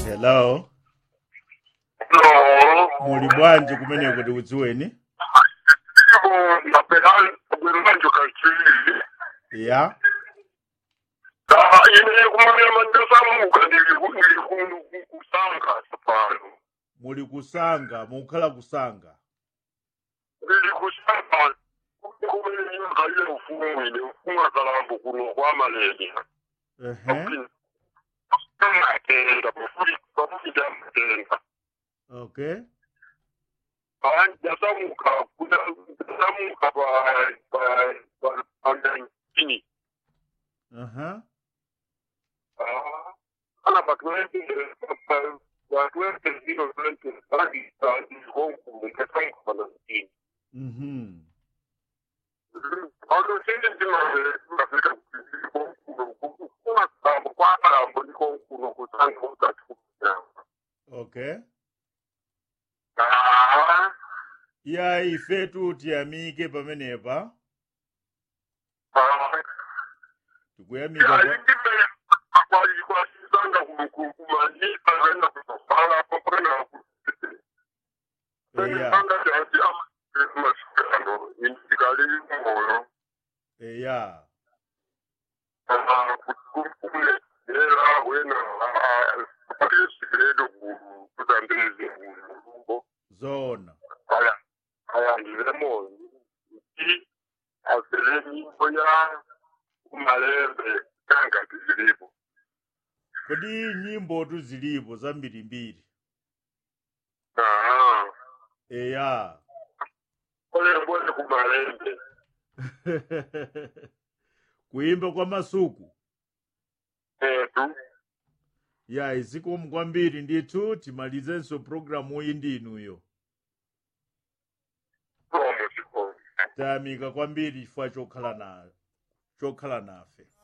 hello No. muli bwanji kumeneko tikudziweni Napenda kuberanjo kachiri. ya Da ine kumanya mandasa muka ndiri ndiri kusanga sapano. muli kusanga mukukhala kusanga Ndiri kusanga kumenya nyanga ile ufumu ile ufumu akalambo kuno kwa malaria. ehe Matenda bafuri bafuri da matenda. okay Abantu yasamuka kuda yasamuka ba ba ba andani. aha Ah, ana patwente patwente zero twenty bagi bagi konku mkatanga kwa nini mhm Auto sende ndima Afrika konku kuna sababu kwa para mboni konku no kutanga utatu okay ah ya ifetu tiyamike pamenepa ah tikuyamika ya kwa- ikime kwa kwa sanga kumani kana kwa kwa eya sanga jadi ama masikano indikali moyo eya kukulelela wena pakesigeledo kutandeze mulungo zona aya ayandilemo nti asele nyimbo ya umalembe kanga tizilipo kodi nyimbo tu zilipo zambirimbiri eya olembole kumalembe kuyimba kwa masuku etu ya izikomu kwambiri ndithu timalizenso programu iyi ndinuyo promo chikomo tayamika kwambiri chifukwa chokhala na chokhala nafe